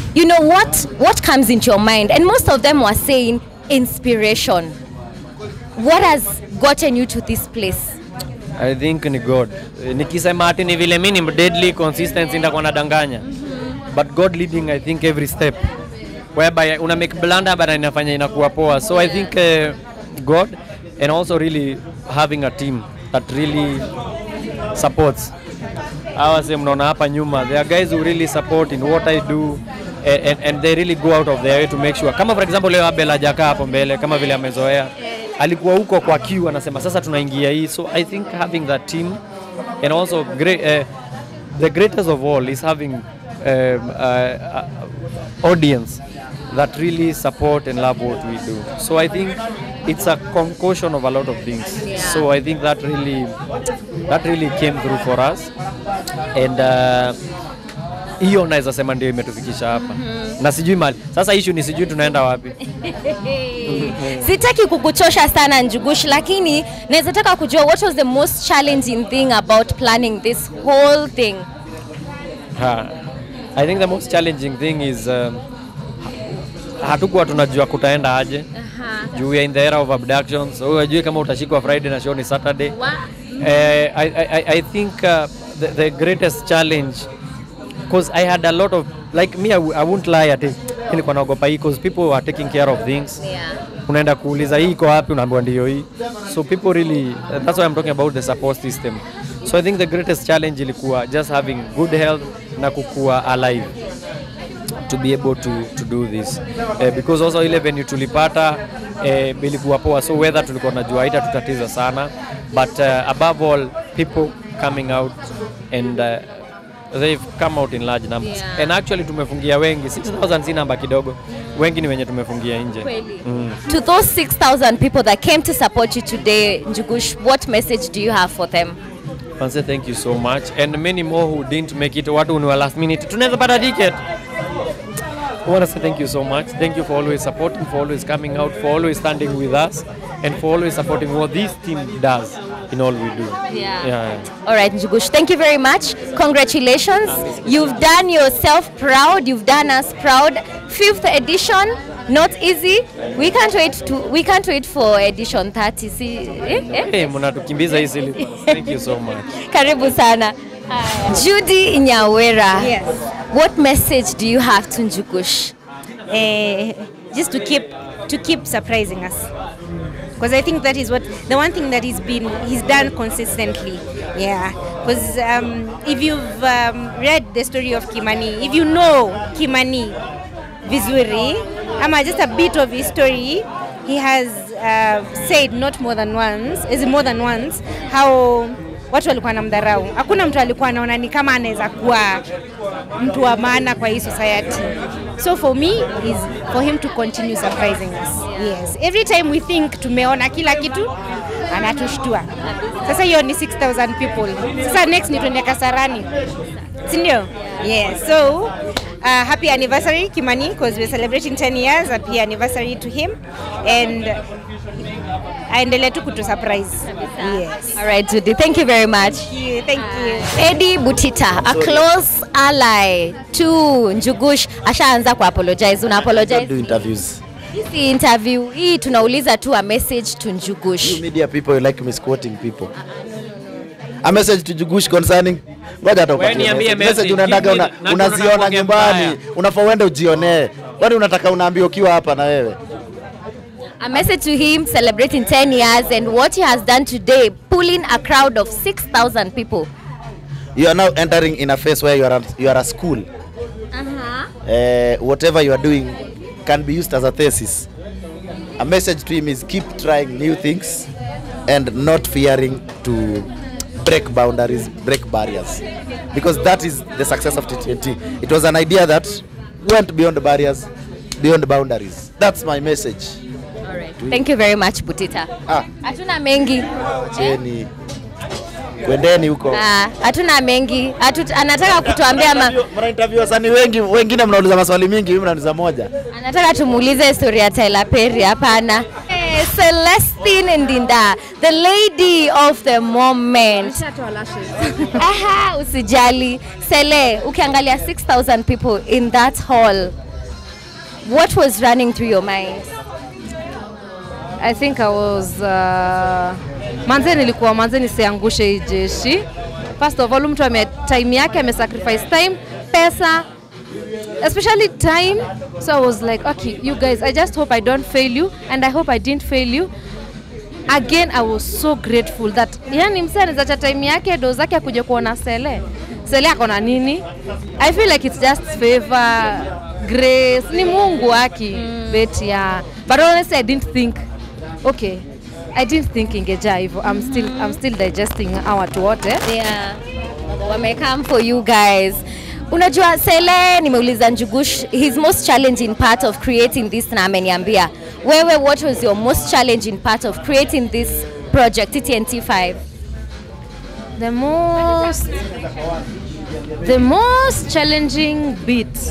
you know what what comes into your mind and most of them were saying inspiration what has gotten you to this place I think ni God. Eh, Nikisema ati ni vile mimi ni deadly consistency ndakuwa nadanganya. But God leading I think every step. Whereby una make blunder but inafanya inakuwa poa. So I think uh, God and also really having a team that really supports. Hawa sasa mnaona hapa nyuma, there are guys who really support in what I do and, and, and they really go out of their way to make sure. Kama for example leo Abel hajakaa hapo mbele kama vile amezoea. Alikuwa huko kwa queue anasema sasa tunaingia hii. So I think having that team and also great, uh, the greatest of all is having um, uh, uh, audience that really support and love what we do. So I think it's a concoction of a lot of things. So I think that really that really came through for us and uh, hiyo naweza sema ndio imetufikisha hapa na sijui mali sasa issue ni sijui tunaenda wapi sitaki kukuchosha sana njugush lakini naweza taka kujua what was the most challenging thing about planning this whole thing ha. I think the most challenging thing is um, hatukuwa tunajua kutaenda aje juu we are in the era of abductions so hujui kama utashikwa Friday na show ni Saturday Eh, I, I, I think uh, the, the greatest challenge because I had a lot of like me I, w- I won't lie ati nilikuwa naogopa hii because people are taking care of things unaenda kuuliza hii iko wapi unaambiwa ndio hii so people really that's why I'm talking about the support system so I think the greatest challenge ilikuwa just having good health na kukua alive to be able to, to do this uh, because also ile venue tulipata uh, ilikuwa poa so weather tulikuwa najua haita tutatiza sana but uh, above all people coming out and uh, they've come out in large numbers Yeah. and actually tumefungia wengi 6000 si namba kidogo wengi ni wenye tumefungia nje mm. to those 6000 people that came to support you today njugush what message do you have for them Manze, thank you so much and many more who didn't make it watu ni wa last minute tunaweza pata ticket I want to say thank you so much. Thank you for always supporting, for always coming out, for always standing with us, and for always supporting what this team does in all we do. Yeah. yeah. All right, Njugush, thank you very much. Congratulations. You've done yourself proud. You've done us proud. Fifth edition, not easy. We can't wait to. We can't wait for edition 30. See, eh, eh? Hey, mnatukimbiza hii syllabus. Thank you so much. Karibu sana. Judy Nyawera. Yes. What message do you have to Njugush? uh, just to keep to keep surprising us because I think that is what the one thing that he's been he's done consistently. Yeah, because um, if you've um, read the story of Kimani, if you know Kimani vizuri, ama just a bit of his story, he has uh, said not more than once, is more than once how watu walikuwa namdharau. Hakuna mtu alikuwa anaona ni kama anaweza kuwa mtu wa maana kwa hii society. So for me is for him to continue surprising us. Yes. Every time we think tumeona kila kitu anatushtua. Sasa hiyo ni 6000 people. Sasa next ni twende Kasarani. Si ndio? Yes. So uh, happy anniversary Kimani because we're celebrating 10 years. Happy anniversary to him and aendelee tu kutu surprise. Yes. All right, Judy. Thank you very much. Thank you. Thank you. Eddie Butita, a close ally to Njugush, ashaanza ku apologize. Una apologize? do interviews. Hii interview hii tunauliza tu a message to Njugush. You media people you like misquoting people. A message to Jugush concerning ngoja hata upatie niambie message. Message message. unaendaga una, Mimi na- unaziona nakuongea nyumbani, mbaya. unafaa uende ujionee. Kwani unataka unaambia ukiwa hapa na wewe? A message to him celebrating 10 years and what he has done today, pulling a crowd of 6,000 people. You are now entering in a phase where you are a, you are a school. Uh, whatever you are doing can be used as a thesis. A message to him is keep trying new things and not fearing to break boundaries, break barriers. Because that is the success of TTNT. It was an idea that went beyond barriers, beyond boundaries. That's my message. Thank you very much Butita. Ah, Hatuna mengi. cheni. Kwendeni huko. Ah, hatuna mengi. Hatu, anataka kutuambia ma, Mna interview wasanii wengi, wengine mnauliza maswali mingi, mimi mnauliza moja. anataka tumuulize story ya Tyler Perry. Hapana. Eh, Celestine Ndinda, the lady of the moment. Aha, usijali. Sele, ukiangalia 6,000 people in that hall, what was running through your mind? I think I was uh, manze nilikuwa manze nisiangushe hii jeshi. First of all, mtu ame time yake ame sacrifice time, pesa, especially time. So I was like, okay, you guys, I just hope I don't fail you and I hope I didn't fail you. Again, I was so grateful that yani msee anazacha time yake do zake akuje kuona Sele. Sele ako na nini? I feel like it's just favor, grace, ni Mungu aki mm. but yeah. But honestly, I didn't think okay I didn't think ingejaa hivyo. I'm still, I'm still digesting hawa watu wote. Yeah. Wame come for you guys. Unajua Sele nimeuliza Njugush his most challenging part of creating this na ameniambia. Wewe what was your most challenging part of creating this project TTNT5? The most the most challenging bit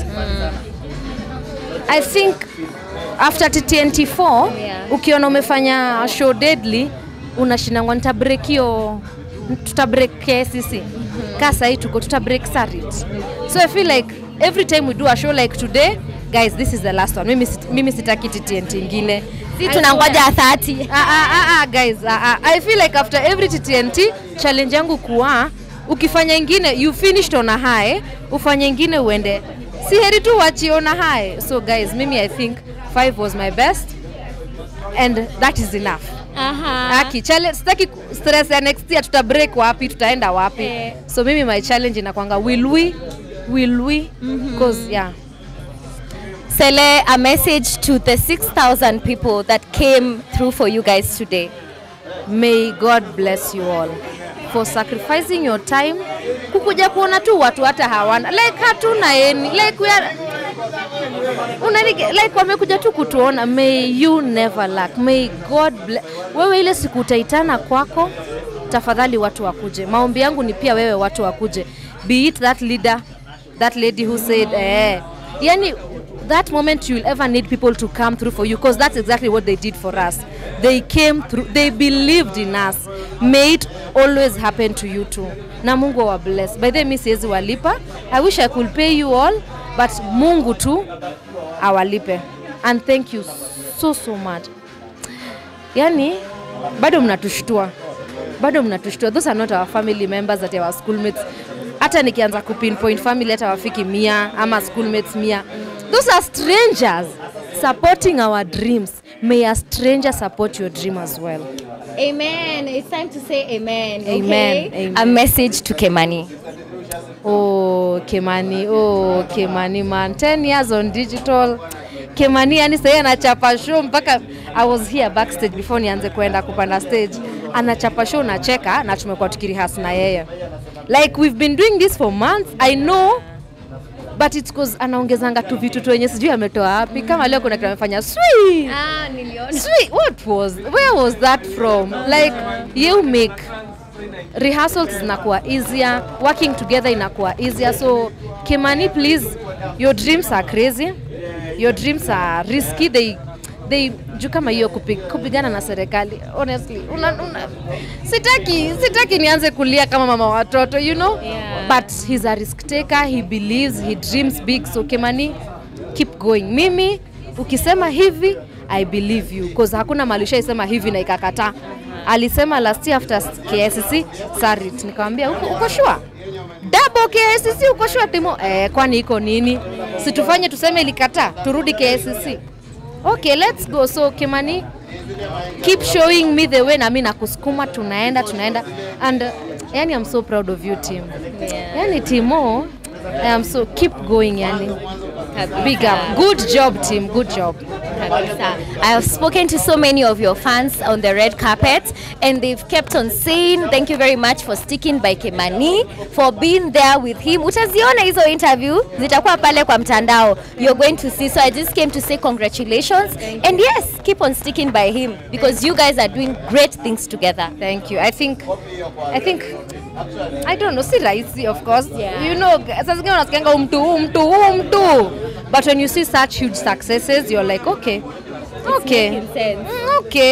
I think after TTNT4 Yeah. ukiona umefanya show deadly unashindangwa nitabreak hiyo tutabreak KCC kaa sahii tuko tutabreak Sarit so I feel like every time we do a show like today guys this is the last one mimi, sit- mimi sitaki TTNT ingine Si I tunangoja swear. 30. Ah, ah, ah, ah, guys ah, ah. I feel like after every TTNT challenge yangu kuwa ukifanya ingine you finished on a high ufanye ingine uende si heri tu wachi on a high so guys mimi I think five was my best and that is enough Aha. Aki, challenge, sitaki ku- stress ya next year tuta break wapi tutaenda wapi Eh. so mimi my challenge inakwanga will we will we because yeah Sele, a message to the 6,000 people that came through for you guys today. May God bless you all for sacrificing your time kukuja kuona tu watu hata hawana like hatuna eni like we are unanige, like wamekuja tu kutuona. May you never lack. May God bless. Wewe ile siku utaitana kwako, tafadhali watu wakuje. Maombi yangu ni pia wewe watu wakuje, be it that leader, that lady who said eh, yani that moment you'll ever need people to come through for you because that's exactly what they did for us. They came through, they believed in us. May it always happen to you too. Na Mungu awa bless. By the way, mi siwezi walipa. I wish I could pay you all, but Mungu tu awalipe. And thank you so so much. Yani bado mnatushtua. Bado mnatushtua. Those are not our family members that are our schoolmates. Hata nikianza kupinpoint family hata wafiki mia ama schoolmates mia. Those are strangers supporting our dreams. May a stranger support your dream as well. Amen. It's time to say amen. Amen. Okay? Amen. A message to Kemani. Oh, Kemani, oh, Kemani man. 10 years on digital. Kemani yani sahii anachapa show mpaka I was here backstage before nianze kwenda kupanda stage. Anachapa show nacheka na tumekuwa tukirihas na yeye. Like we've been doing this for months. I know but it's cause anaongezanga tu vitu tu wenye sijui ametoa wapi. Kama leo kuna kitu amefanya sweet. Ah, niliona. Sweet, what was where was that from? Like you make rehearsals zinakuwa easier, working together inakuwa easier. So Kimani, please, your dreams are crazy, your dreams are risky. They they juu kama hiyo kupi- kupigana na serikali honestly una, una, sitaki sitaki nianze kulia kama mama wa watoto you know Yeah. but he's a risk taker he believes he dreams big so Kimani keep going mimi ukisema hivi I believe you cause hakuna mahali ushaisema hivi na ikakataa alisema last year after KSC Sarit nikamwambia uko, uko sure double KSC uko sure Timo eh, kwani iko nini situfanye tuseme ilikataa turudi KSC okay let's go so Kimani keep showing me the way na mimi nakusukuma tunaenda tunaenda and uh, yani I'm so proud of you team Yeah. yani Timo I am so keep going yani big up good job team good job Kabisa. I have spoken to so many of your fans on the red carpet and they've kept on saying thank you very much for sticking by Kimani for being there with him. Utaziona hizo interview zitakuwa pale kwa mtandao. You're going to see. So I just came to say congratulations and yes, keep on sticking by him because you guys are doing great things together. Thank you. I think I think I don't know, si rahisi of course. Yeah. You know, saa zingine unasikianga huu mtu huu mtu huu mtu. But when you see such huge successes, you're like, okay. Okay. making sense. Mm, Okay. Mm,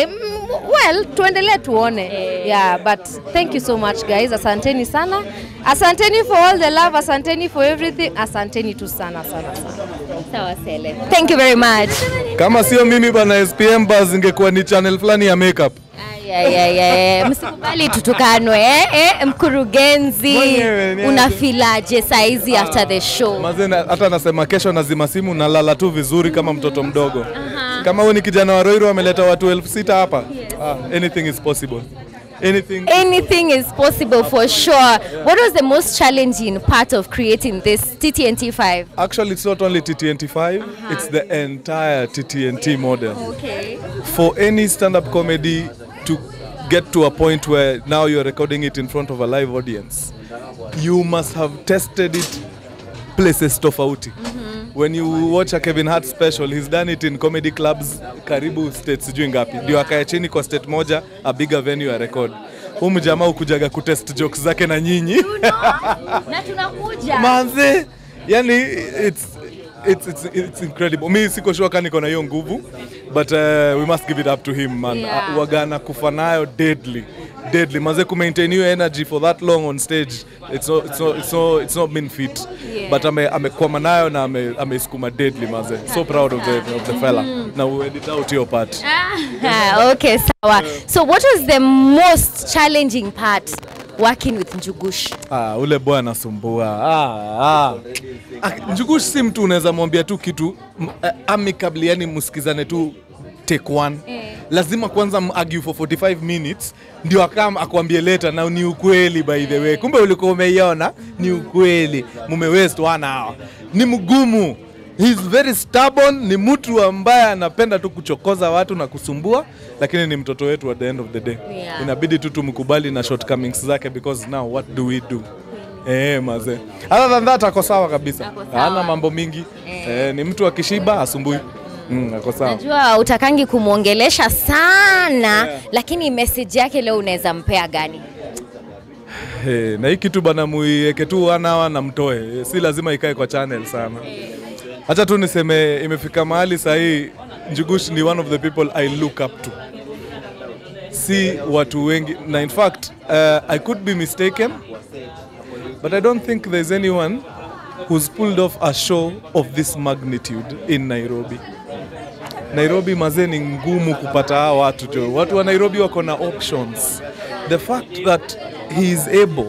well tuendelee tuone yeah but thank you so much guys asanteni sana asanteni for all the love asanteni for everything asanteni tu sana sana sana Sawa Sele. Thank you very much. Kama sio mimi bana SPM Buzz ingekuwa ni channel fulani ya makeup. Ay, ay, ay, ay. Msikubali tutukanwe eh? Eh, mkurugenzi Mwenyewe, ni unafilaje saizi after the show? Mazena hata nasema kesho nazima simu nalala tu vizuri kama mtoto mdogo. Kama wewe ni kijana wa Roiro ameleta watu elfu sita hapa. Ah, anything is possible. Anything Anything is possible for sure. What was the most challenging part of creating this TTNT 5? Actually, it's not only TTNT5, it's the entire TTNT model. Okay. For any stand-up comedy to get to a point where now you're recording it in front of a live audience, you must have tested it places tofauti. When you watch a Kevin Hart special, he's done it in comedy clubs karibu states sijui ngapi, ndio akae chini kwa state moja, a bigger venue ya record. Huyu mjamaa ukujaga kutest jokes zake na nyinyi Na tunakuja. manze yani it's It's, it's, it's incredible. Mi siko sure kama niko na hiyo nguvu but uh, we must give it up to him man. Yeah. Uh, wagana kufa nayo deadly deadly manze ku maintain hiyo energy for that long on stage it's not, it's not, it's not, it's not been fit Yeah. but ame amekwama nayo na ame ameisukuma deadly manze so proud of the, of the fella na we edit out hiyo part Ah, okay, sawa. So what was the most challenging part working with Njugush? Ah, ule boy anasumbua. Ah, ah. Ah, Njugush si mtu unaweza mwambia tu kitu m- eh, amicably, yani msikizane tu take one. Lazima kwanza argue for 45 minutes ndio akam akwambie later na ni ukweli by the way. Kumbe ulikuwa umeiona ni ukweli. Mume waste one hour. Ni mgumu. He's very stubborn, ni mtu ambaye anapenda tu kuchokoza watu na kusumbua, lakini ni mtoto wetu at the end of the day. Yeah. Inabidi tu tumkubali na shortcomings zake because now what do we do? Eh, maze. Other than that ako sawa kabisa. Ako sawa. Hana mambo mingi. Eh, ni mtu akishiba asumbui. Mm, ako sawa. Najua utakangi kumwongelesha sana lakini message yake leo unaweza mpea gani? Hey, na hii kitu bana muiweke tu one hour na mtoe, si lazima ikae kwa channel sana. Acha tu niseme imefika mahali sahii Njugush ni one of the people I look up to, si watu wengi, na in fact uh, I could be mistaken but I don't think there's anyone who's pulled off a show of this magnitude in Nairobi. Nairobi mazee ni ngumu kupata hawa watu jo. Watu wa Nairobi wako na options. The fact that he is able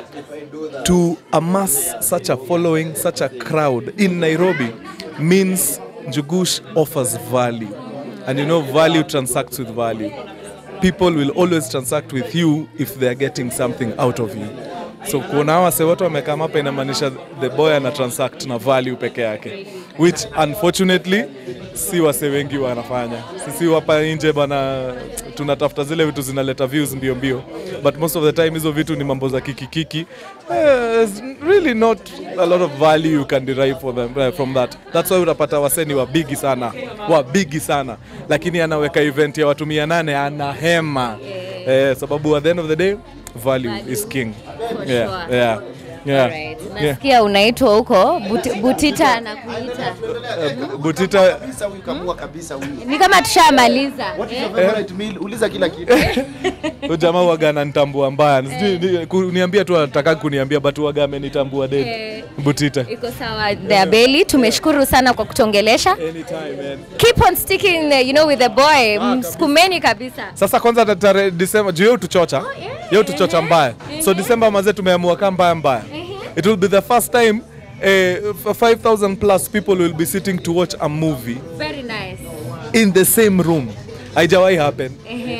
to amass such a following, such a crowd in Nairobi means Njugush offers value. And you know, value transacts with value. People will always transact with you if they are getting something out of you. So kuona hawa wase wote wamekaa hapa inamaanisha the boy ana transact na value peke yake which unfortunately si wase wengi wanafanya. Sisi hapa nje bana tunatafuta zile vitu zinaleta views mbio mbio, but most of the time hizo vitu ni mambo za kikikiki. Eh, there's really not a lot of value you can derive for them, eh, from that. That's why utapata waseni wa bigi sana, wa bigi sana, lakini anaweka event ya watu mia nane anahema eh, sababu at the end of the day value is king. Yeah, sure. yeah, yeah, Alright. yeah. Nasikia unaitwa huko Buti- Butita anakuita. Butita Kabisa huyu kamua kabisa huyu. Ni kama tushamaliza. What is your favorite meal? Uliza kila kitu. Huyu jamaa waga ananitambua mbaya. Sijui ni- kuniambia tu anataka kuniambia but waga amenitambua dead. Eh. Butita. Iko sawa The Belly, tumeshukuru sana kwa kutongelesha. Anytime man. Keep on sticking you know with the boy. Msukumeni kabisa. Sasa kwanza tarehe December juu yeye tuchocha. Yeye tuchocha mbaya. So December mazee tumeamua kama mbaya mbaya. It will be the first time eh, 5000 plus people will be sitting to watch a movie Very nice. in the same room. Haijawahi happen.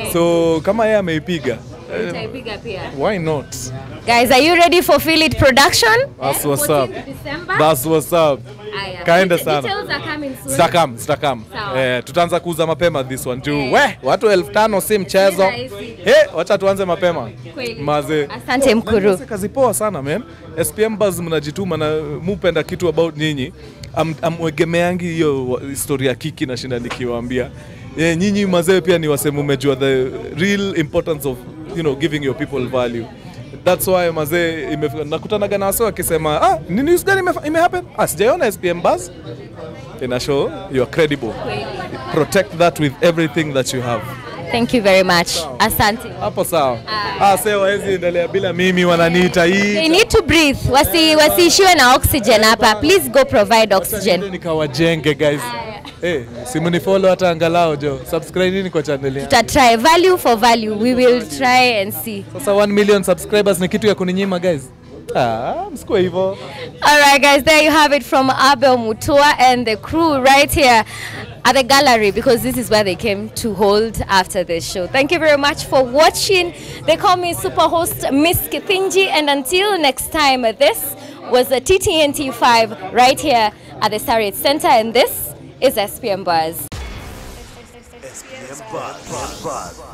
So kama yeye ameipiga, eh, Utaipiga pia. why not? Guys, are you ready for Feel It production? That's Eh, what's 14th up. December. That's what's up. Aya. Kaenda Details sana. are coming soon. Zitakam, zitakam. Sawa. Eh, tutaanza kuuza mapema this one juu. We, watu elfu tano si mchezo. rahisi. He, wacha tuanze mapema. Kweli. Maze. Asante Mkuru. Sasa kazi poa sana man. SPM Buzz mnajituma na mupenda kitu about nyinyi. Am- Amwegemeangi hiyo wa- historia ya kiki na shinda nikiwaambia. Yeah, nyinyi mazee pia ni wasemu umejua the real importance of you know giving your people value. That's why mazee imefika nakutanaga na wasee wakisema ah, ni news gani imefa- imehappen? Ah, sijaiona SPM Buzz. Ina show you are credible. Protect that with everything that you have. Thank you very much. Asante. Hapo sawa. Ah, sasa hawezi endelea bila mimi wananiita They hii. need to breathe. Wasi wasiishiwe na oxygen hapa. Please go provide oxygen. Ndio nikawajenge guys. Eh, simnifollow hata angalau jo. Subscribe nini kwa channel yangu. Tuta try value for value. We will try and see. Sasa 1 million subscribers ni kitu ya kuninyima guys. Ah, msikuwe hivyo. All right, guys, there you have it from Abel Mutua and the crew right here at the gallery because this is where they came to hold after this show. Thank you very much for watching. They call me super host Miss Kithinji, and until next time, this was the TTNT 5 right here at the Sarit Center, and this is SPM Buzz. SPM Buzz.